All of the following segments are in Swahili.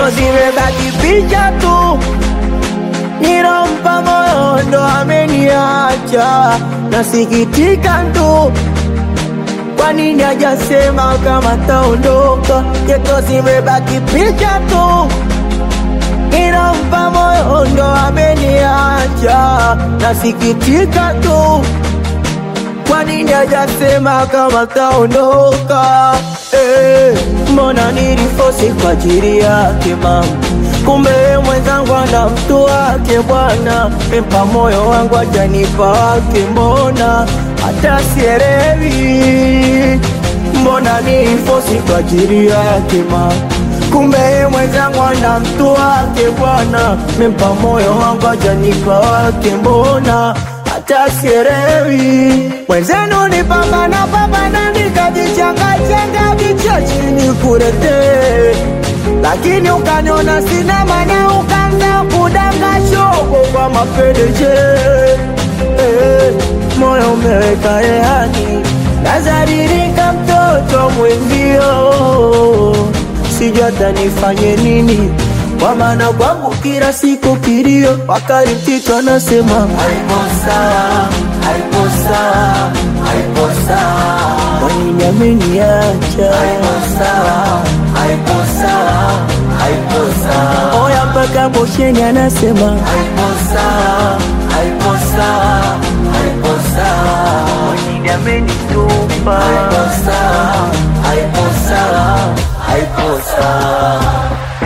geto zimebaki picha tu, nilompa moyo ndo ameniacha, nasikitika tu. Kwa nini hajasema kama taondoka? Geto zimebaki picha tu, nilompa moyo ndo ameniacha, nasikitika tu. Kwa nini hajasema kama taondoka? Eh, mbona nilifosi kwa ajili yake mama, kumbe yeye mwenzangu ana mtu wake bwana. Mpa moyo wangu hajanipa wake, mbona hata sielewi. Mbona nilifosi kwa ajili yake mama, kumbe yeye mwenzangu ana mtu wake bwana. Mpa moyo wangu hajanipa wake, mbona hata sielewi. Mwenzenu ni pambana pambana, nikajichangachanga vichwa chini kuletee, lakini ukaniona sina maana, ukaanza kudanga shogo kwa mapendeje. Eh, moyo umeweka rehani, nazaririka mtoto mwenzio, sijui hata nifanye nini kwa maana kwangu kila siku kilio, wakati mtito anasema haipo sawa, haipo sawa, haipo sawa, kwa nini ameniacha? Haipo sawa, haipo sawa, haipo sawa, oya mpaka bosheni anasema haipo sawa, haipo sawa, haipo sawa, kwa nini amenitupa? Haipo sawa, haipo sawa, haipo sawa.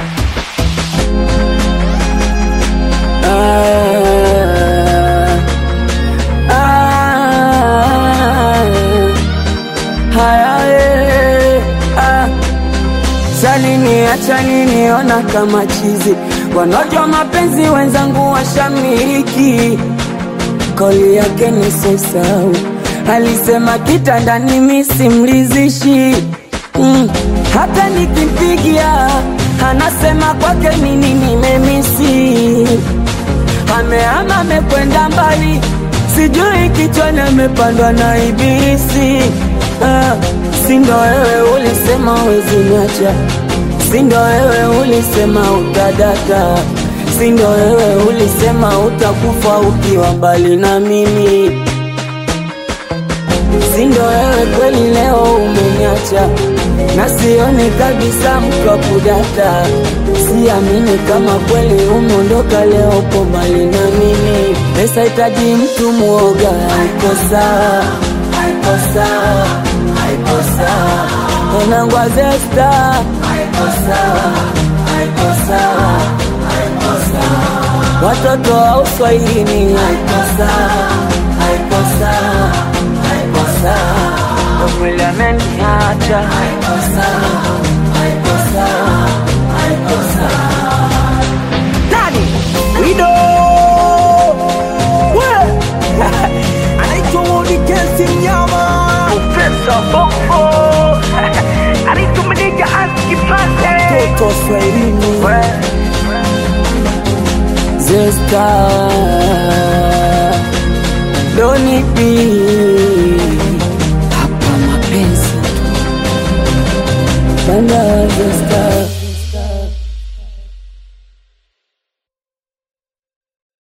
Ah, ah, haya, eh, ah. Salini acha niniona kama chizi, wanaojua mapenzi wenzangu washamiliki. Kauli yake ni sosau, alisema kitandani mimi simlizishi mm. Hata nikimpigia anasema kwake nini nimemisi amehama amekwenda mbali, sijui kichwani amepandwa na ibilisi. Ah, si ndo wewe ulisema wezi niacha, si ndo wewe ulisema utadaka, si ndo wewe ulisema utakufa ukiwa mbali na mimi, si ndo wewe kweli leo umeniacha na sioni kabisa mtu wa kudata, siamini kama kweli umeondoka leo, upo mbali na mimi. Pesa hitaji mtu mwoga, haiko sawa, haiko sawa, haiko sawa. Mwanangu wa Zesta, haiko sawa, haiko sawa, haiko sawa. Watoto wa uswahilini, haiko sawa, haiko sawa, haiko sawa. Mwili ameniacha, haiko sawa, haiko sawa, haiko sawa. Nani? Wido! We! Anaitwa Wodi Kensi Mnyama. Profesa Bongo. Anaitwa Madiga Aski Pate. Toto Swahilini. Zesta Donipi hapa mapenzi tu banda Zesta